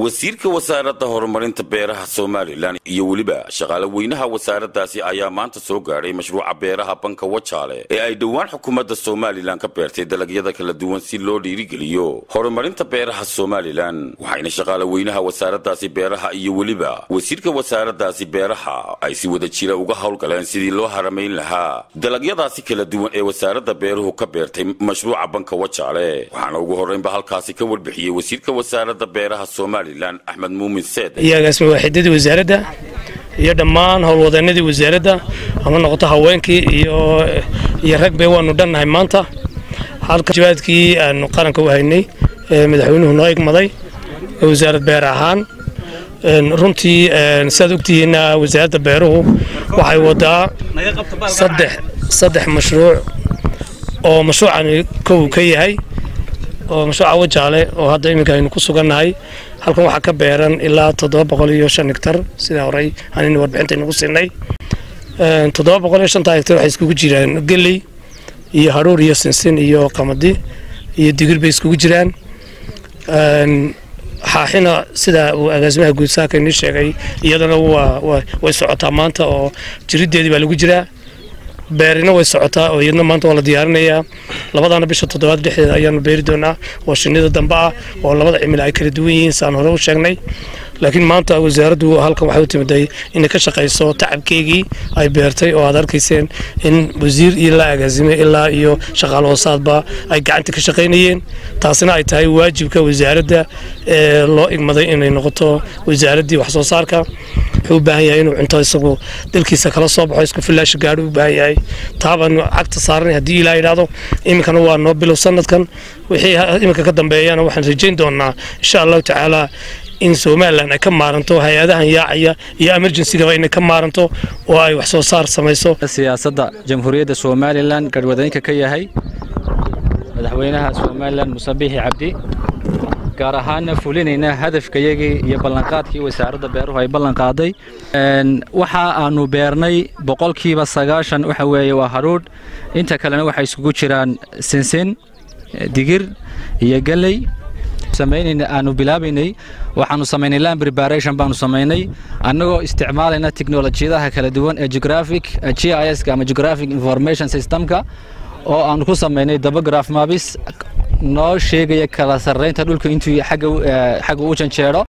wasiirka wasaaradda horumarinta beeraha somalilan iyo weliba shaqaale weynaha wasaaraddaasi ayaa maanta soo gaadhay mashruuca beeraha banka wajaale ee ay dhowaan xukuumadda somalilan ka beertay dalagyada kala duwan si loo dhiirigeliyo horumarinta beeraha somalilan waxayna shaqaale weynaha wasaaraddaasi beeraha iyo weliba wasiirka wasaaraddaasi beeraha ay si wada jira uga howlgaleen sidii loo haramayn lahaa dalagyadaasi kala duwan ee wasaaradda beeruhu ka beertay mashruuca banka wajaale waxaana ugu horreynba halkaasi ka warbixiyey wasiirka wasaaradda beeraha somalilan axmed muumin seed iyo agaasima waaxidadii wasaaradda iyo dhammaan howlwadeenadii wasaaradda ama noqoto haweenkii iyo iyo ragbe waanu dhannahay maanta halka jawaadkii aanu qaranka u haynay ee madaxweynuhu noo igmaday ee wasaarad beer ahaan runtii sidaad ogtihiinna wasaaradda beeruhu waxay wadaa saddex saddex mashruuc oo mashruucani kow ka yahay oo mashruuca wajaale oo hadda iminka aynu ku sugannahay halkan waxaa ka beeran ilaa toddoba boqol iyo shan hegtar sidaa horey anina warbixinta aynu ku siinay toddoba boqol iyo shanta hegtar waxay iskugu jiraan geley iyo haruur iyo sinsin iyo qamadi iyo digir bay iskugu jiraan xaaxina sida uu agaasimaha guud saaka inii sheegay iyadana way socotaa maanta oo jiriddeedii baa lagu jiraa beerina way socotaa oo iyadna maanta waa la diyaarinayaa labadaana bisha toddobaad dhexdeeda ayaanu beeri doonaa oo shinnida dambe ah oo labada cimila ay kala duwan yihiin saan hore u sheegnay laakiin maanta wasaaraddu halkan waxay u timiday inay ka shaqayso tacabkeygii ay beertay oo aad arkayseen in wasiir iyo la agaasime ilaa iyo shaqaal hoosaadba ay gacanta ka shaqaynayeen taasina ay tahay waajibka wasaaradda ee loo igmaday inay noqoto wasaaraddii wax soo saarka wuxuu u baahan yahay inuu cunto isagu dalkiisa kala soo baxo isku filaasha gaadho u baahan yahay taabaanu cagta saaranay haddii ilaa yidhaahdo iminkana waa noo bilow sanadkan wixii iminka ka dambeeyana waxaan rajayn doonaa insha allahu tacaala in somalilan ay ka maaranto hay-adahan yaacaya iyo emergencygaba inay ka maaranto oo ay wax soo saar samayso siyaasadda jamhuuriyadda somalilan garhwadeenka ka yahay madaxweynaha somalilan musabixi cabdi gaar ahaanna fulinayna hadafkayagii iyo ballanqaadkii wasaaradda beeruhu ay ballanqaaday waxa aanu beernay boqolkiiba sagaashan waxa weeye waa haruudh inta kalena waxay isugu jiraan sinsin digir iyo galley samaynayna aanu bilaabaynay waxaanu samaynay land preparation baanu samaynay annagoo isticmaalayna teknolojiyadaha kala duwan ee geographic g i s ama geographic information systemka oo aanu ku samaynay dabagraph mabis noo sheegaya kala sarraynta dhulka intuu xagga u janjeero